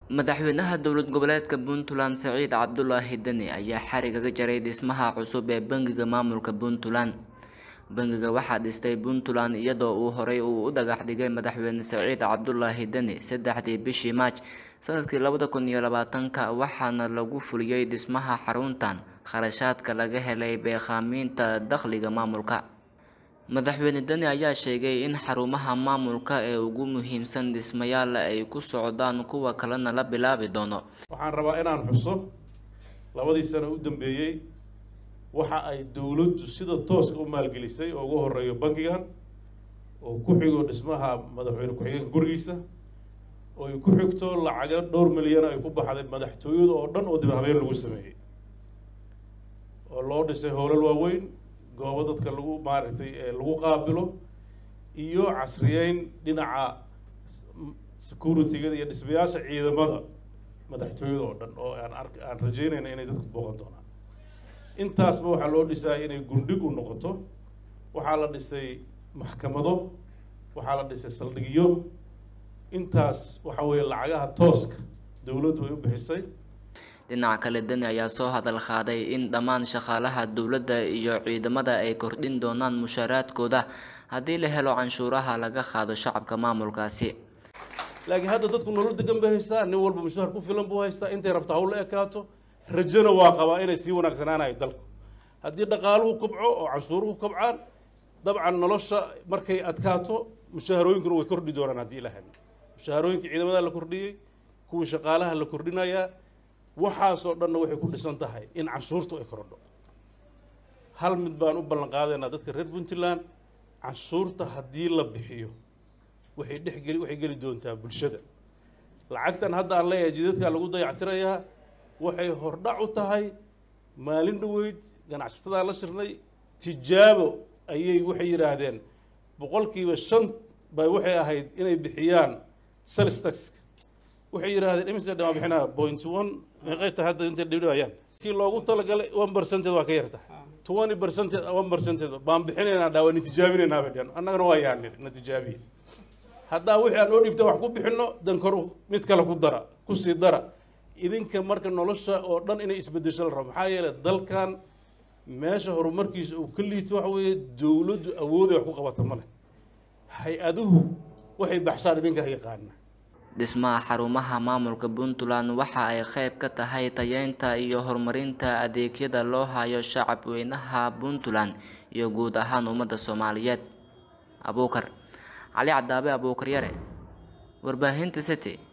madaxweynaha dowlad goboleedka puntland saciid cabdulaahi deni ayaa xarigaga jaray dhismaha cusub ee bangiga maamulka puntland bangiga waxaa dhistay puntland iyadoo uu horey uu u dhagax dhigay madaxweyne saciid cabdulaahi deni saddexdii bishii maaj sanadkii labada kun iyo labaatanka waxaana lagu fuliyey dhismaha xaruntan kharashaadka laga helay beekhaaminta dakhliga maamulka madaxweyne deni ayaa sheegay in xarumaha maamulka ee ugu muhiimsan dhismayaal ay ku socdaan kuwa kalena la bilaabi doono waxaan rabaa inaan xuso labadii sano u dambeeyey waxa ay dowladdu sida tooska u maalgelisay oo ugu horeeyo bankigan oo ku xigo dhismaha madaxweyne ku-xigeenka gurigiisa oo ay ku xigto lacago dhowr milyan ay ku baxday madaxtooyada oo dhan oo dib habeen lagu sameeyey oo loo dhisay howlal waaweyn goobo dadka lagu maaragtay lagu qaabilo iyo casriyeyn dhinaca security-ga iyo dhismayaasha ciidamada madaxtooyada oo dhan oo aan ark aan rajeynayna inay dadku booqan doonaan intaasba waxaa loo dhisaya inay gundhig u noqoto waxaa la dhisay maxkamado waxaa la dhisay saldhigyo intaas waxa weeye lacagaha tooska dowladdu ay u bixisay dhinaca kale deni ayaa soo hadal qaaday in dhammaan shaqaalaha dowladda iyo ciidamada ay kordhin doonaan mushaaraadkooda haddii la helo canshuuraha laga qaado shacabka maamulkaasi laakiin hadda dadku nolol degan bay haystaa nin walba mushaar ku filan buu haystaa intay rabta hawla ekaato rajona waa qabaa inay sii wanaagsanaanayo dalku haddii dhaqaaluhu kobco oo canshuuruhu kobcaan dabcan nolosha markay adkaato mushaharooyinkuna way kordhi doonaan haddii ilaha mushaharooyinka ciidamada la kordhiyey kuwii shaqaalaha la kordhinayaa waxaasoo dhanna waxay ku dhisan tahay in canshuurtu ay korodho hal mid baan u ballan qaadaynaa dadka reer puntland canshuurta haddii la bixiyo waxay dhexgeli waxay geli doontaa bulshada lacagtan hadda aan leeyahay jidadkaa lagu dayactirayaa waxay hordhac u tahay maalin dhaweyd ganacsatada la shirnay tijaabo ayay waxay yidhaahdeen boqolkiiba shan bay waxay ahayd inay bixiyaan sales taxka waxay yidhahdeen imise dhamaa bixinaa point one meeqay tahay hadda intay dhibdhibayaan kii loogu talagalay one percentage waa ka yarta twenty percentage one percentage baan bixinaynaa dhaa waa natijaabinaynaa bay dhaheen annagana waa yaanir natijaabiye haddaa wixii aan oo dhibta wax ku bixinno dan kor mid kale ku dara ku sii dara idinka marka nolosha oo dhan inay isbedesho la rabo maxaa yeelay dalkan meesha horumarkiisa uu ka liito waxa weeye dowladdu awooday wax ku qabata ma leh hay-aduhu waxay baxshaan idinkaa yaqaana dhismaha xarumaha maamulka puntland waxa ay qayb ka tahay tayeynta iyo horumarinta adeegyada loo hayo shacab weynaha puntland iyo guud ahaan ummadda soomaaliyeed abuukar cali cadaabe abuukar yare warbaahinta city